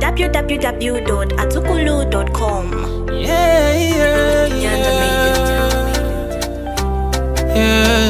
www.azukulu.com. Yeah, yeah, Nyanda yeah.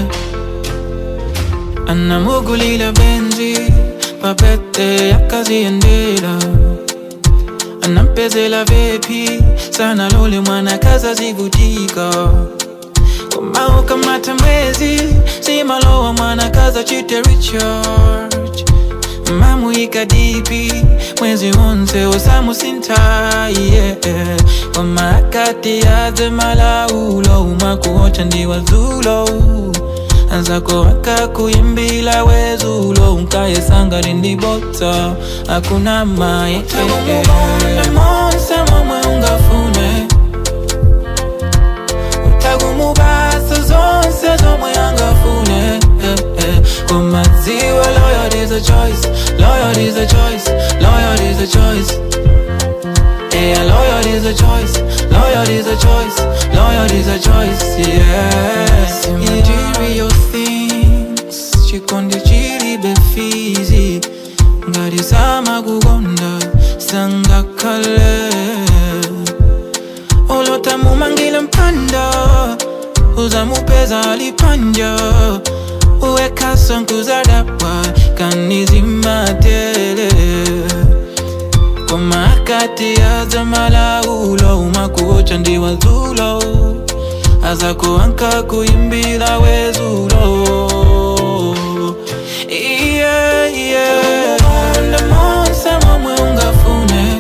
anamugulila benzi papete yakaziendela anampezela vepi sana lole mwana kazazivutika komaukamata mwezi simalowa mwana kaza chite recharge mamuika dipi mwezi wonse osamusinta yeah. wamakati yaze malaulo umakuocha ndiwazulo anzako akakuyimbila wezulo unkayesanga lindibota akuna maye monse momwe ungafune utagumubasa zonse zomwe angafune eh, eh. kumadziwa loyal is a choice loyal is a choice loyal is a choice Yeah, loyal is a choice, loyal is a choice, loyal is a choice, yeah. Material things, chikondi chili befizi, ngari sama kugonda, sanga kale. Olota mumangile mpanda, uzamupeza alipanja, uweka sonkuzadapwa, kanizimatele komakati azamalaulo umakuocha ndiwazulo azakuanka kuimbila wezulo yeah, yeah. Onda monse momwe ungafune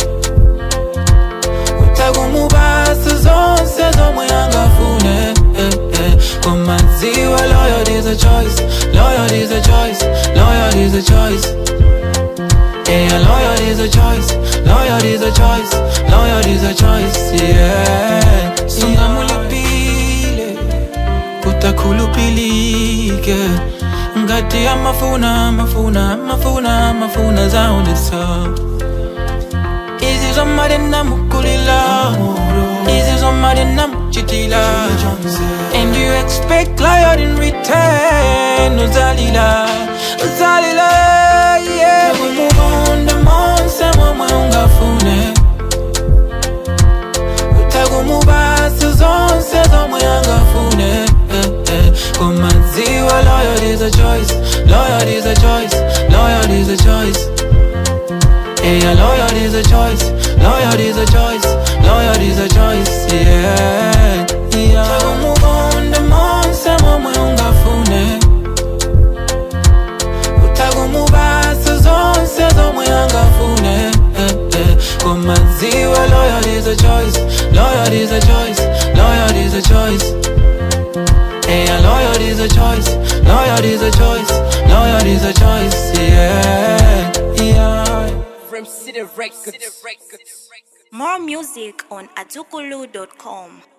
utagumubasa zonse zomwe angafune eh, eh. komadziwa loyal is a choice loyal is a choice loyal is a choice Yeah, loyal is a choice, loyal is a choice, loyal is a choice, yeah. Sungamulipile, kutakulupilike ngati amafuna mafuna mafuna mafuna zaonesa izi zomali namukulila izi zomali namuchitila and you expect loyal in return uzalila uzalila yeah kumubonda monse momwe ungafune utagumubasa zonse zomwe angafune eh, eh. kumadziwa loyal is a choice loyal is a choice loyal is a choice Yeah, loyal is a choice, loyal is a choice, loyal is a choice, yeah, yeah. Utagumubonda monse momwe ungafune utagumubasa zonse zomwe angafune eh, eh. komadziwa loyal is a choice loyal is a choice loyal is a choice Yeah, loyal is a choice loyal is a choice loyal is a choice yeah, yeah. From City Records. More music on azukulu.com.